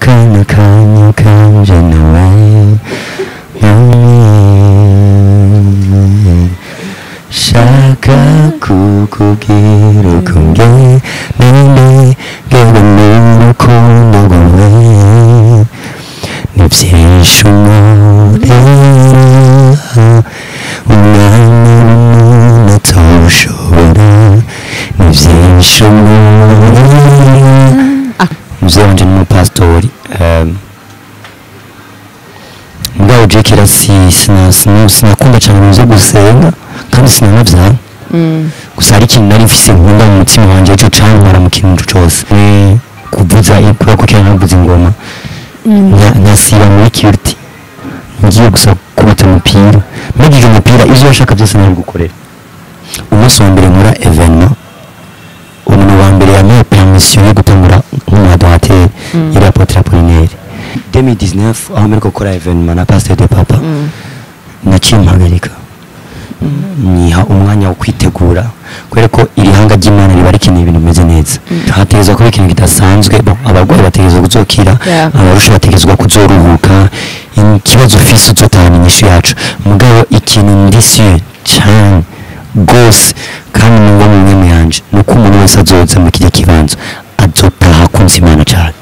akana kanya kanje nawe hamwe shaka kukubwira uko ngeneye ngewe n'urukundo rwawe ni byinshi umurera umwana w'umuntu atawushobora ni byinshi umurera mzee wanje ni umupasitori um, mugabo je kera si sina- sina- sinakunda cyane ibintu byo gusenga kandi sinanavyara gusa hari ikintu nari mfise nkunda mu mutima wanje ico cantwara mu kintu cose ni kuvuza kubera ko kera navuza ingoma nka- nkasiba muri kirti ngiye gusa kubita umupira mbagije umupira ivyo washaka byose nari gukorera umunsi wa mbere nkora evenement umuntu wa mbere yamuhaye permission yo gutangura nk'umuadorateri yari apotre apolinaire 2019 aho mpereka gukora evenement na pasteur de papa naciye mpagarika niha umwanya wo kwitegura kubera ko iri hanga ry'imana riba rikeneye ibintu bimeze neza hategerezwa kuba ikintu kidasanzwe bo abarwayi bategerezwa kuzokira Yeah. abarusha bategerezwa kuzoruhuka ikibazo ufise uzotahana inyishu yacu mugabo ikintu ndisiye cane rwose kandi numva mu mwemu yanje ni uko umuntu wese azoza mu kirya kibanza azotaha akunze imana cane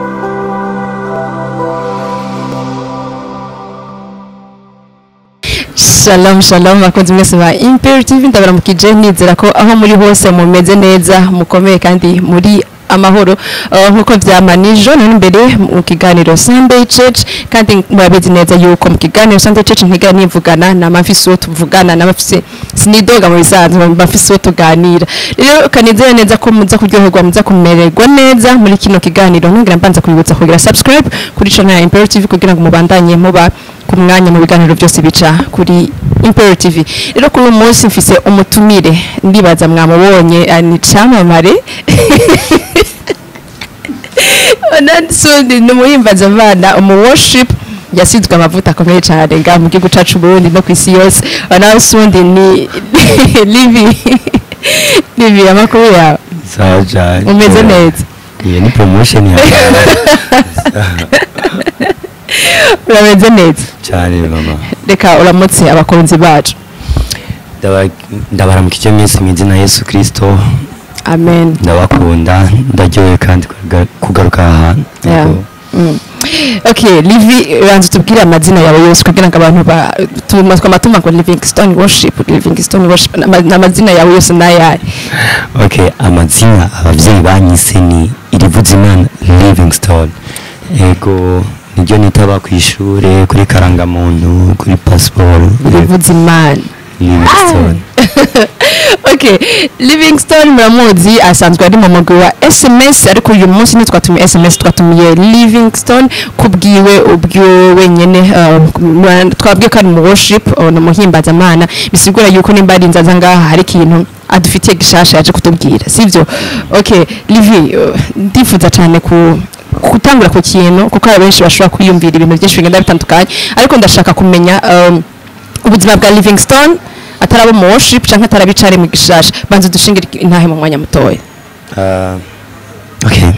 shalom shalom bakunzi mwese ba imperi tv ndabaramukije nizera ko aho muri hose mumeze neza mukomeye kandi muri amahoro uh, nkuko vyama nijo none imbere mu kiganiro Sunday Church kandi murabizi neza yuko mu kiganiro Sunday Church ntiga nivugana na mafisi uwo tuvugana na mafisi sinidoga mu bisanzwe mafisi uwo tuganira rero kanizera neza ko muza kuryoherwa muza kumererwa neza muri kino kiganiro ntungira mbanza kubibutsa kugira subscribe kuri channel ya Imperial TV kugira ngo mubandanye muba ku mwanya mu biganiro byose bica kuri Imperial TV rero kuri uyu munsi mfise umutumire ndibaza mwamubonye ah, ni camamare Onansundi ni umuhimbaza abana umu worship yasizwe amavuta akomeye cyane nga mu gihugu cacu Burundi no ku isi yose Onansundi ni Livi Livi amakuru yawe sawa cane umeze neza iyo ni promotion ya urameze neza cane mama reka uramutse abakunzi bacu Ndaba- ndabaramukije mwese mu izina Yesu Kristo amen ndabakunda ndaryohewe kandi kuga- kugaruka aha hantu Yeah. Yego. Mm. okay livi banza tubwire amazina yawe yose kugira ngo abantu ba tuma twamatuma ngo livingstone worship livingstone worship Ama- n'amazina yawe yose n'ayahe okay amazina abavyeyi banyise ni irivuzimana livingstone ego niryo nitaba ku ishure kuri karangamuntu kuri pasiporo rivuze imana livingstone okay livingstone muramuzi asanzwe ari mu mugwi wa sms ariko uyu munsi ntitwatumiye sms twatumiye livingstone kubwiwe ubwiwe wenyene uh, mura- twabwiye ko ari mu worship uh, ni umuhimbazamana bisigura yuko nimba ari inzaza ngaha hari ikintu adufitiye gishasha yaje kutubwira sivyo okay livi uh, ndifuza cyane ku gutangura ku kintu kuko hari benshi bashobora kwiyumvira ibintu byinshi bigenda bitandukanye ariko ndashaka kumenya um, ubuzima bwa livingstone ataraba mu worship cyangwa ataraba icari mu gishasha banza dushingire intahe mu mwanya mutoya Ah, okay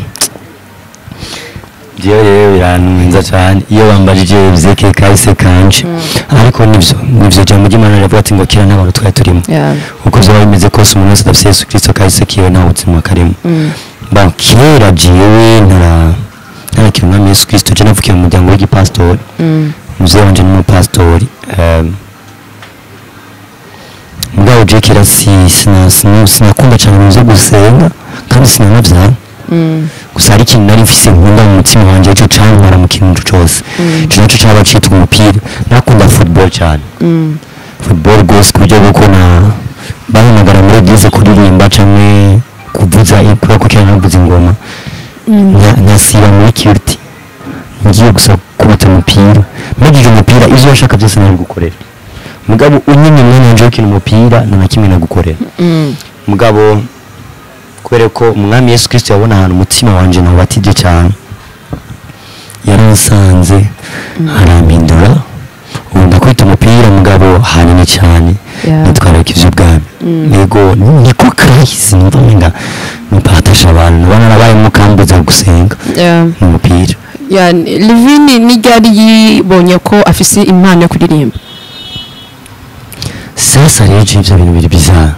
jewe rero birantunza cyane iyo bambajije bizeke kahise kanje ariko nivyo nivyo jambo ry'imana riravuga ati ngo kira n'abantu twari turimo Yeah. uko vyaba bimeze kose umuntu wese adafise yesu kristo kahise kiwe nta buzima karimo ba kera jewe ntara ntarakira umwami yesu kristo je navukiye mu muryango w'igipasitori muzee wanje ni umupasitori um, mugabo je kera si sina- sina- sinakunda cyane ibintu byo gusenga kandi sinanavyara gusa hari ikintu nari mfise nkunda mu mutima wanje ico cantwara mu kintu cose ico naco caba citwa umupira nakunda football cyane football rwose ku buryo bw'uko na bahamagara muri eglise kuririmba canke kuvuza kubera ko kera navuza ingoma nka- nkasiba muri kirti ngiye gusa kubita umupira mbagije umupira ivyo washaka byose nari gukorera mugabo unyimye umwanya wanje wo gukina umupira nta na kimwe nagukorera mugabo kubera ko umwami yesu kristo yabona ahantu umutima wanje nawubatije cyane yaransanze arampindura ubu ndakwita umupira mugabo hanini cyane Yeah. nitwararika ivy'ubwami yego niko kahise numva menga nipatasha abantu naba narabayemo kambuza gusenga Yeah. umupira ya livini n'iryari yibonye ko afise impano yo kuririmba sasa rero je ivyo bintu biri bizarre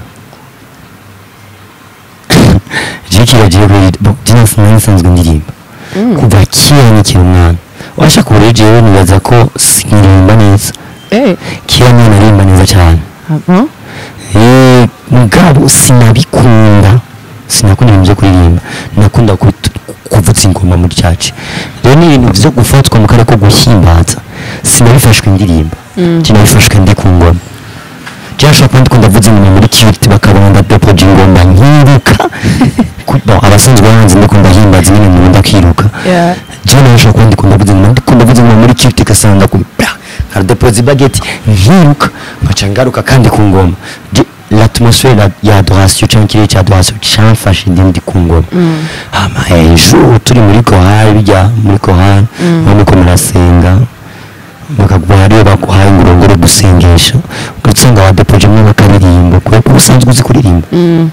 je kiragiye jina sinari nsanzwe ndirimba kuva kera nikiri umwana washaka ubu rero jewe nibaza ko siniririmba neza eh kera niyo naririmba neza cyane abo Eh, mugabo sinabikunda sinakunda ibintu byo kuririmba nakunda kut- kuvuza ingoma muri caci rero ni ibintu vyo gufatwa mu kare ko guhimbaza sinabifashwe indirimba sinabifashwe ndi ku ngoma cyashobora kuba ndikunda ndavuza ingoma muri kiriti bakabona ndadepoje ingoma nkiruka Ku- bon, abasanzwe bahanze ndikunda himbaza nyine nkunda kwiruka Yeah. jewe nawe nshobora kuba ndikunda ndavuza ingoma ndikunda ndavuza ingoma muri kiriti ugasanga ku nkadepoza ibageti nkiruka nkaca ngaruka kandi ku ngoma Je- l'atmosphère la- ya adoration cyangwa ikirere cya adoration cyamfashe ndi ndi ku ngoma hama ejo turi muri kohari bijya muri kohari aho muko murasenga bakaguha hariyo baguhaye ngo urongore gusengesha ugasanga wadepojemo bakaririmba kubera ko usanzwe uzi kuririmba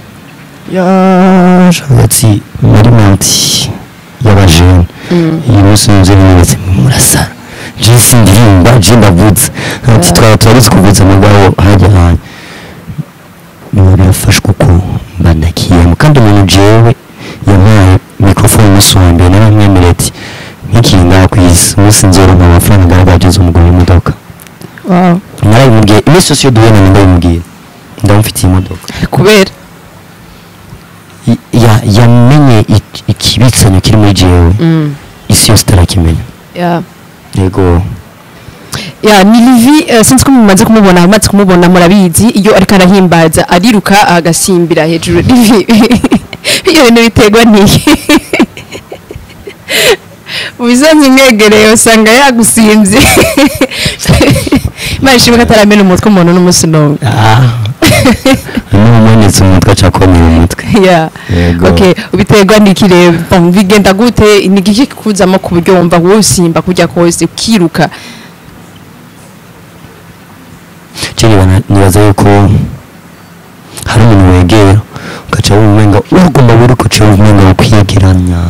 yashatse muri manti y'abajene iyi munsi nzu n'inyubako murasara je sindirimba je ndavuze ati twaba turabizi kuvuza mugabo hajya hanyu biba birafashwe uko mba ndakiyemo kandi umuntu jewe yampaye mikrofone umunsi wa mbere naramwemereye ati nk'ikintu ngaha ku isi umunsi nzoronka amafaranga ngaragaje umugabo w'imodoka wow narabimubwiye iminsi yose iyo duhura ndabimubwira ndamufitiye imodoka kubera I- ya- yamenye ik- ikibitsanyo kiri muri jewe mm. isi yose itarakimenya yeah. yego ya ni livi eh, sinzi ko mumaze kumubona amaze kumubona murabizi iyo ariko arahimbaza ariruka agasimbira hejuru livi iyo bintu biterwa n'iyi mu bisanzwe umwegereye usanga yagusimbye imana ishimwe ko ataramena umutwe umuntu n'umunsi n'umwe n'umunetse umutwe acakomera umutwe ya Yego. okay ubiterwa n'iki rero Bon, bigenda gute ni iki kikuzamo ku buryo wumva wosimba kujya kose ukiruka cyangwa nibaza yuko hari umuntu wegera ugaca wumva umenga uragomba buri kuca wumva umenga wo kwiyegeranya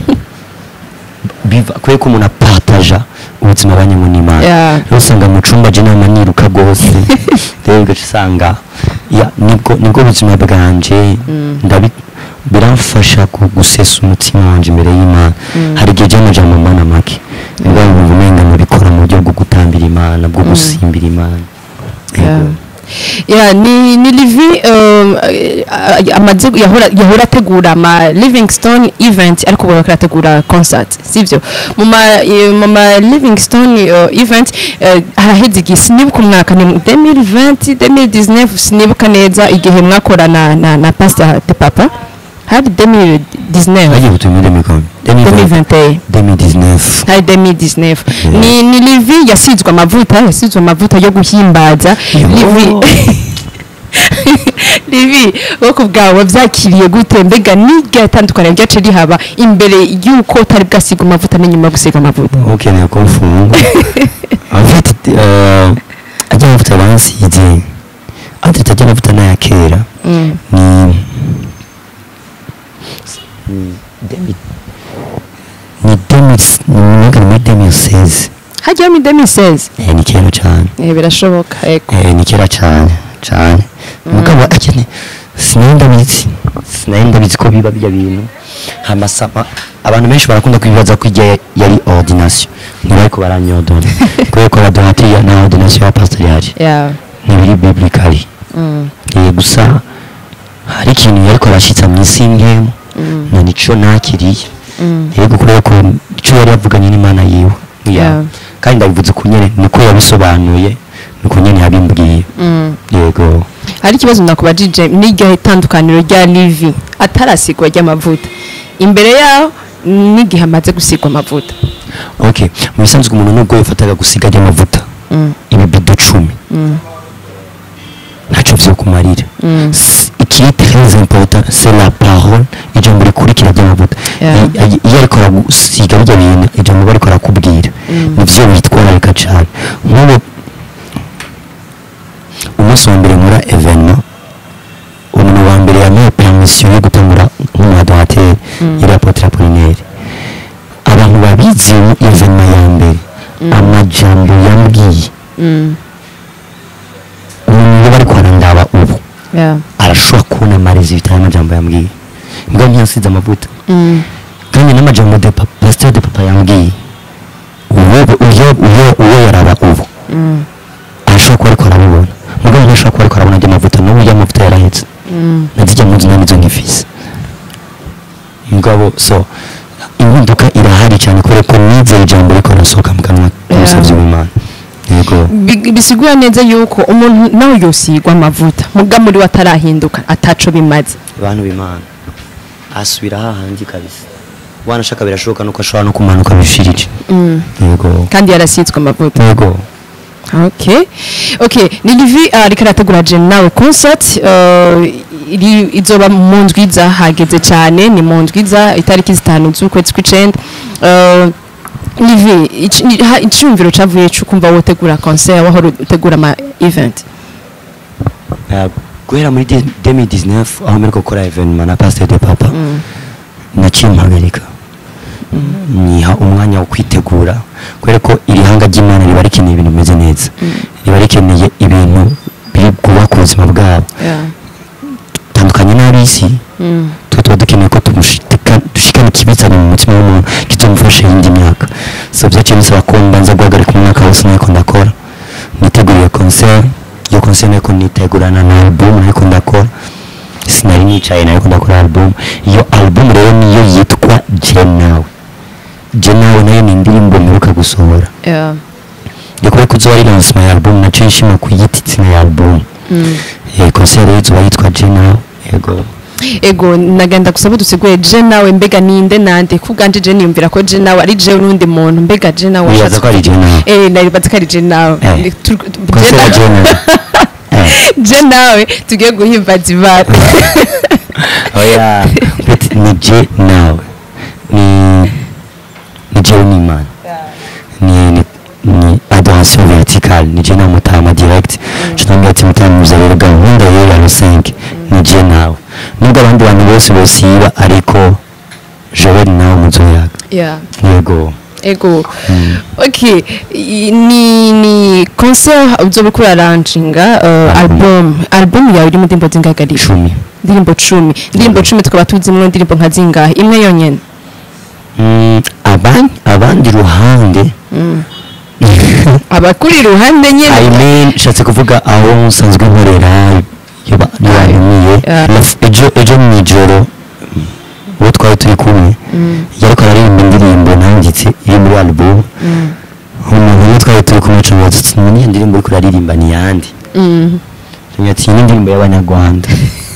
biva kubera ko umuntu apataja ubuzima abanyemo n'imana Yeah. rero usanga mu cumba je nama niruka rwose rero ugaca usanga ya, nibwo nibwo buzima bwanje ndabi biramfasha ku- gusesa umutima wanje imbere y'imana hari igihe je naja mu mana make nibwo wumva umenga nabikora mu buryo bwo gutambira imana bwo gusimbira imana Yeah. Yego. Yeah, ni ni livi um, eh, amaze yahora yahora ategura ama Livingstone event ariko ubu bakora ategura concert sivyo mu ma eh, mu ma Livingstone uh, event eh, haraheze igihe sinibuka umwaka ni 2020 2019 sinibuka neza igihe mwakorana na na Pastor de Papa hari 2019 bagiye gutumira imikono 2021 2019 hari 2019 ni ni livi yasizwe amavuta yasizwe amavuta yo guhimbaza Yo. livi livi wowe bwawe byakiriye gute mbega niryo atandukanye ryace rihaba imbere y'uko utari bwasiga amavuta n'inyuma yo gusiga amavuta ukeneye ko mfunga afite ajya amavuta bansize adirita ajya amavuta n'aya kera Mm. ni ni demi ni demi ni mwaka muri demi seize hajyaho mi 2016 eh ni kera cyane eh birashoboka eko eh ni kera cyane cyane mugabo akene sinari ndabizi sinari ndabizi ko biba bijya bintu hamasama abantu benshi barakunda kwibaza ko ijya yari ordination ntibariko baranyodona kubera ko radonatiri na ordination ya pastor yari yeah ntibiri biblically mm. eh gusa hari ikintu yariko arashitsa mu isi nkemu na nico nakiriye Mm. yego kubera ko ico yari yavuganye n'imana yiwe Yeah. kandi ndabivuze ku nyene niko yabisobanuye niko nyene yabimbwiye Mm. yego hari ikibazo nakubajije n'iryo itandukaniro rya livi atarasigwa ry'amavuta imbere yaho n'igihe amaze gusigwa amavuta okay mu bisanzwe umuntu nubwo yafataga gusiga ry'amavuta Mm. ibibido cumi Mm. ntaco vyokumarira Mm. S- ikiri très important c'est la parole ijambo rikurikira ry'amavuta Yeah. I- i- iyo ariko aragusiga bijya bintu ijambo aba ariko arakubwira nivyo witwararika cane nk'ubu umunsi wa mbere nkora evenement umuntu wa mbere yamuha permission yo gutangura nk'umuadorateri yari apotre apolinaire abantu babizi ngize iyo evenema ya mbere amajambo yambwiye Mm. umuntu iyo bari kwarandaba ubu Yeah. arashobora kubona amarezi bitaye amajambo yambwiye mbwa ntiyasize amavuta Mm. kandi n'amajambo de papa pasteur de papa yambwiye uwo uyo uyo uwo yaraba ubu Mm. arashobora kuba ariko arabibona mugabo ntashobora kuba ariko arabona andi mavuta n'ubu ya mavuta yarahetse Mm. nazijya mu nzu nanizo nkifise mugabo so impinduka irahari cyane kubera ko nizeye ijambo riko rasohoka mu kanwa k'umusavyi w'imana yego Bi- bisigura neza yuko umuntu nawe yosigwa amavuta muga muri we atarahinduka ataco bimaze abantu b'imana asubira hahandi kabisa wanashaka birashoboka nuko ashobora no kumanuka bishirije Mm. yego kandi yarasitswe amavuta yego okay okay ni livi ariko arategura jeni nawe concert uh, iri- izoba mu ndwiza hageze cyane ni mu ndwiza itariki zitanu z'ukwezi kw'icenda Uh, livi ic- ni- ha- icyumviro cavuye cyo kumva wotegura concert wahora utegura ama event Eh, guhera muri de- 2019 aho mpereko gukora evenema na pasteur de papa naciye mpagarika niha umwanya wo kwitegura kubera ko iri hanga ry'imana riba rikeneye ibintu bimeze neza riba rikeneye ibintu biri bwubaka ubuzima bwabo yeah. tandukanye n'ab'isi mm. twe tuba dukeneye ko tumushika- dushikana ikibitsana mu mutima w'umuntu kizomufasha iyindi myaka so byaciye bisaba ko mbanza guhagarika umwaka wose nariko ndakora niteguriye concert iyo concert nariko nitegurana na album nariko ndakora sinari nicaye nariko ndakora album iyo album rero niyo yitwa je nawe je nawe nayo ni indirimbo mperuka gusohora yeah. yo kubera ko uzoba ari lancement ya album naciye nshima kuyita izina ya album mm. eh concert rero izoba yitwa je nawe yego ego nagenda gusaba duseguye je nawe mbega ninde nande kubwanje je niyumvira ko je nawe ari je n'undi muntu mbega je nawe wibaza washatse ko ari je nawe eh naribaza ko ari je nawe Eh. Ni- tu- tu- je concert ya nawe- je nawe eh je nawe tugiye guhimbaza imana oya beti ni je nawe ni ni jewe n'imana ni ni ni adoration verticale ni je nawe mutama direct tunambwira ati mutama muza rero gahunda rero ya rusenke ni je nawe nubwo abandi bantu bose bosiba ariko jewe nawe muzoyaga yeah yego ego okay i- ni ni concert uzoba ukora lanchinga uh, album album yawe iri mu ndirimbo zingahe icumi indirimbo cumi indirimbo cumi tukaba tuzimwo indirimbo nka zingahe imwe yonyene Mm, aban- abandi ruhande abakuri iruhande I nyene mean nshatse kuvuga aho nsanzwe nkorera iyo ba- iyo bantumiye Yeah. Laf- ejo ejo mu ijoro uwo twari turi kumwe yariko araririmba indirimbo nanditse iri muri album umuntu umwe twari turi kumwe acamubaza ati "None iyo ndirimbo uriko uraririmba ni yandi Mm. Yambwira ati iyi ni indirimbo y'abanyarwanda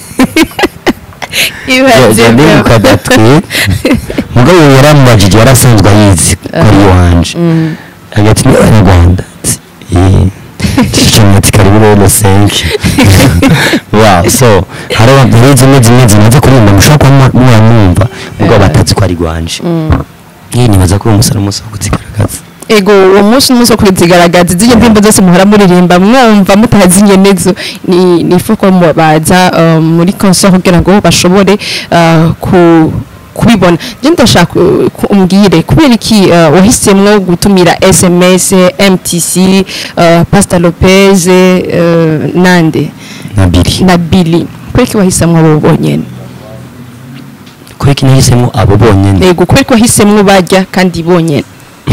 ibaze ndibuka datwe mugabo uyu yaramubajije yarasanzwe ayizi ko ari iwanje agira ati ni abanyarwanda Ati, "Eh." Nshuti ati karibu rero senke wow so hari abantu rero zimwe zimwe zimaze kuririmba mushobora kuba mwa- mwamwumva mugabo batazi ko ari rwanje iyi nibaza ko uwo musore umunsi wo kuzigaragaza ego uwo munsi n'umunsi wo kuzigaragaza izindi ndirimbo zose muhora muririmba mwumva mutazinye nezo ni ni ifu ko baza uh, muri concert kugira ngo bashobore uh, ku kubibona je ndashaka uh, ku- umbwire kubera iki uh, wahisemwo gutumira SMS MTC uh, Pastor Lopez uh, nande na biri na Billy kubera iki wahisemwo abo bonyene kuri iki nahisemo abo bonyine ego kubera iki wahisemwo barya kandi bonyene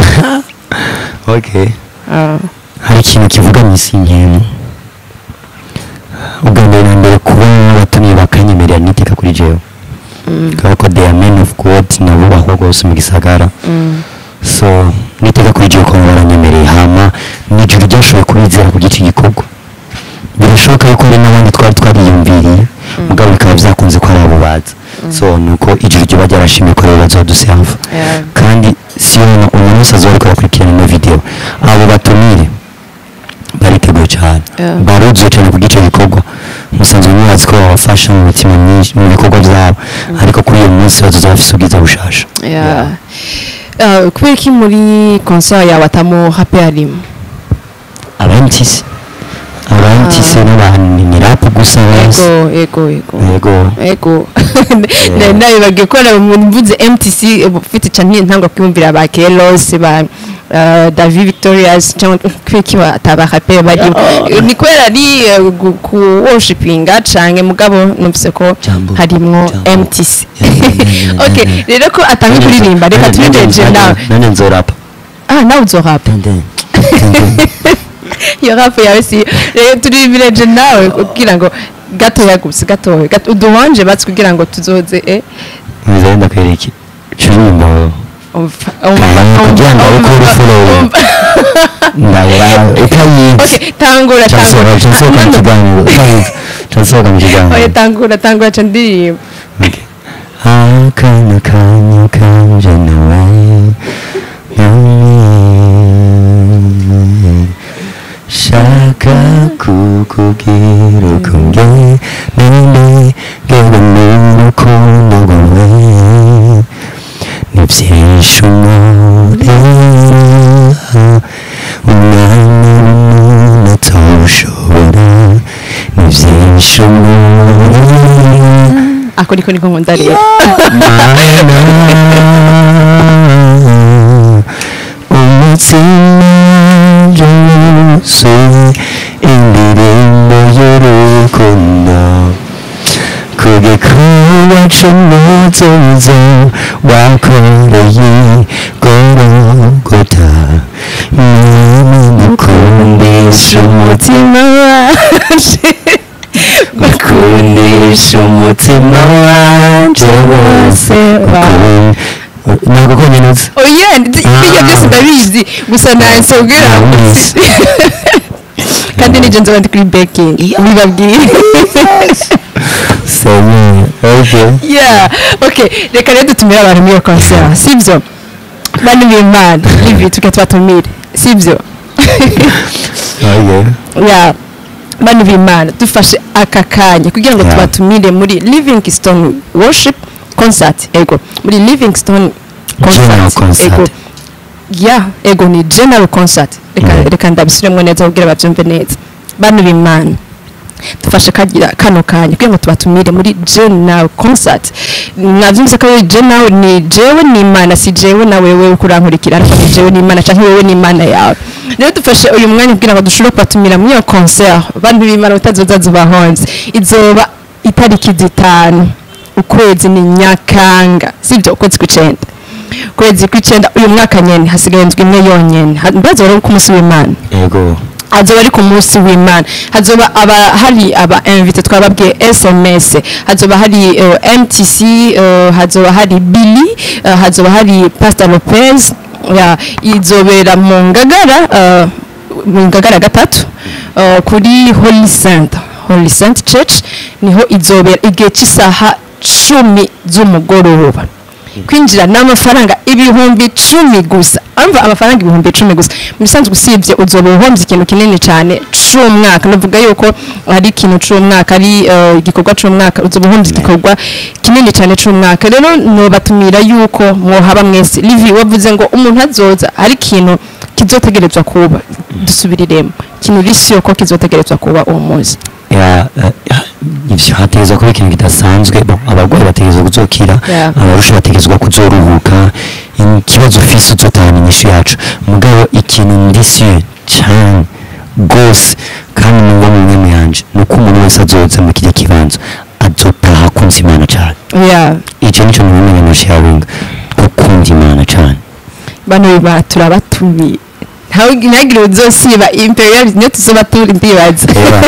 okay uh, hari ikintu kivuga mu isi nkemu ubwa mbere na mbere kuba batumiye bakanyemerera niteka kuri jewe kubera ko they are men of god nabo bahwa rwose mu gisagara so niteka kuri jewe kuba baranyemereye hama nijoro ryashoboye kubizera ku gice gikorwa birashoboka yuko hari n'abandi twari twariyumviriye mugabo bikaba byakunze ko ari abo baza so nuko ijoro ryo bajya barashimye ko rero bazaduseva Yeah. kandi si umuntu umuntu wese azoba ariko arakurikirana ino video abo batumire bariteguye cyane Yeah. baruzuye cyane ku gice gikorwa musanzwe mubazi ko babafasha mu mitima myinshi mu bikorwa byabo ariko kuri uyu munsi bazoza bafise ubwiza bushasha Yeah. Uh, kubera iki muri concert yawe atamo happy arimo abantisi abantisi n'abantu ni rap gusa basi ego ego ego yego ego Na- nabibagiye ko mvuze mtc ufite cyane ntangwa kwiyumvira ba kelos ba uh, david victorias cyangwa kwiki atabakape barimo ni kubera ari eh, gu- ku worshipinga canke mugabo numvise ko Jambo. harimwo Jambo. mtc Yeah, yeah, yeah, yeah, okay yeah. rero ko atanga kuririmba reka tubijeje nawe nane nzorapa ah nawe uzorapa Dende. iyo rapu yawe si rero turibireje nawe kugira ngo gatoya gusa gatoya gato- uduhonje batsi kugira ngo tuzoze eh Nzari ndakwereke cyumba umva kugira ngo uko urufuro ndabura utayizi okay tangura cyasohoka cyasohoka mu tangura kiganiro cyasohoka mu oya kiganiro tangura tangura ca ndirimba Okay. akana kanya kanje nawe namwe shaka kukubwira uko nge nende ngewe n'urukundo rwawe ni byinshi umurera umwana w'umuntu atawushobora ni byinshi umurera ako niko niko nkunda rero umutima wuzuye indirimbo y'urukundo ku gikorwa cy'umutuzo wakoreye gorogota mwami mukundisha umutima waje bakundisha umutima wanje wose bakunda ntabwo konyine neza oya ibyo byose ndabizi gusa nahise ubwira Ndabizi. kandi nije nzoba ndi kuri baking bibabwiye senye okay yeah okay reka rero dutumire abantu muri iyo concert sibyo bani b'imana ivi tuke tubatumire sibyo okay yeah bani b'imana dufashe aka kanya kugira ngo Yeah. tubatumire muri livingstone worship concert ego muri livingstone General concert. ego yeah ego ni general concert reka Yeah. reka ndabisubiremo neza kugira babyumve neza bani b'imana dufashe kagira kano kanya kugira ngo tubatumire muri general concert navyumvise ko ari general ni jewe ni imana si jewe na wewe kurankurikira ariko ni jewe ni imana canke wewe ni imana yawe rero dufashe uyu mwanya kugira ngo dushobore kubatumira muri iyo concert bantu b'imana utazoza zubahonze izoba itariki zitanu ukwezi ni nyakanga sibyo ukwezi kw'icenda ukwezi kw'icenda uyu mwaka nyene hasigaye indwi imwe yonyene Ha- mbazo rero ku munsi w'imana ego hazoba ari ku munsi w'imana hazoba aba hari aba invite twababwiye sms hazoba hari uh, mtc uh, hazoba hari billy uh, hazoba hari pastor lopez ya izobera mu ngagara uh, mu ngagara gatatu uh, kuri holy saint holy saint church niho izobera igihe cy'isaha cumi z'umugoroba kwinjira ni amafaranga ibihumbi cumi gusa amva amafaranga ibihumbi cumi gusa mu bisanzwe usibye uzoba uhombye ikintu kinini cyane c'umwaka navuga yuko ari ikintu c'umwaka ari eh, igikorwa c'umwaka uzoba uhombye igikorwa kinini cyane c'umwaka rero nobatumira yuko mwohaba mwese livi wavuze ngo umuntu azoza hari ikintu kizotegerezwa kuba dusubiriremo ikintu risi yuko kizotegerezwa kuba uwo munsi ya eh, ya, ivyo hategerezwa kuba ikintu kidasanzwe bon abarwayi bategerezwa kuzokira Yeah. abarusha bategerezwa kuzoruhuka ikibazo ufise uzotahana inyishu yacu mugabo ikintu ndisiye cane gose kandi numva mu mwemu yanje nuko umuntu wese azoza mu kirya kibanza azotaha akunze imana cane yeah. ico nico nibimenya no sharinga gukunda imana cane bano biba turabatumiye ntawe ntihagire uzosiba imperial niyo tuzoba turi ndibaza Eba,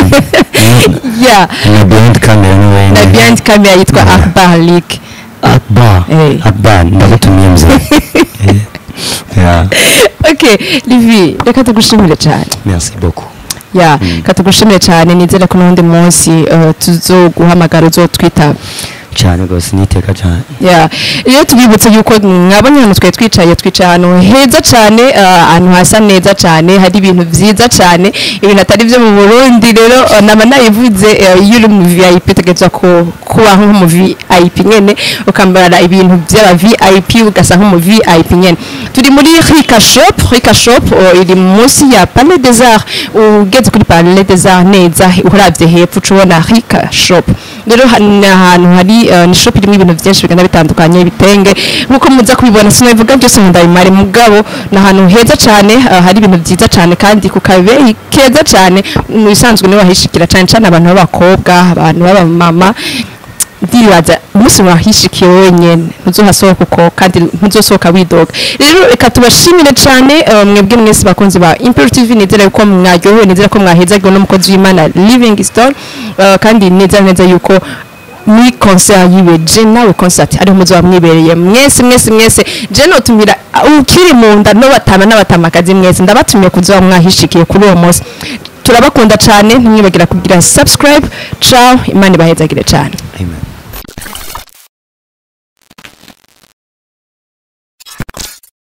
yeah na behind camera ni wewe na behind camera yitwa Yeah. akbar league akbar Eh. akbar ndagutumiye mzee Eh, yeah okay livi reka tugushimire cyane merci beaucoup ya reka tugushimire cyane nizere ko n'undi munsi uh, tuzoguhamagara uzotwitaba cyane rwose niteka cyane ya rero tubibutse yuko mwabonye ahantu twari twicaye twicaye ahantu heza cyane uh, ahantu hasa neza cyane hari ibintu byiza cyane ibintu atari byo mu burundi rero uh, naba nayivuze uh, iyo uri mu vip utegerezwa ku- kubaho nk'umu vip nyene ukambara ibintu by'aba vip ugasa nk'umu vip nyene turi muri rika shop rika shop uh, iri munsi ya palais des arts ugeze kuri palais des arts neza uravye hepfo uca ubona rika shop rero ha- ni ahantu hari eh, ni shop irimo ibintu byinshi bigenda bitandukanye ibitenge nkuko muza kubibona sinabivuga byose ngo ndabimare mugabo ni ahantu heza cyane eh, hari ibintu byiza cyane kandi ku kabeyi keza cyane mu bisanzwe niho wahishikira cyane cyane abantu b'abakobwa abantu b'abamama ndibaza umunsi wahishikiye wenyine ntuzohasohoka uko kandi ntuzosohoka widoga rero reka tubashimire cyane eh, mwebwe mwese bakunzi ba Imperial TV nizera yuko mwaryohewe nizera ko mwahezagiwe n'umukozi w'Imana Living Stone eh, kandi neza neza yuko muri concert yiwe je nawe concert ariho muzoba mwibereye mwese mwese mwese je notumira ukiri mu nda no batama n'abatamakazi mwese ndabatumiye kuzoba mwahishikiye kuri uwo munsi turabakunda cyane ntimwibagira kugira subscribe ciao imana ibahezagire cyane Amen.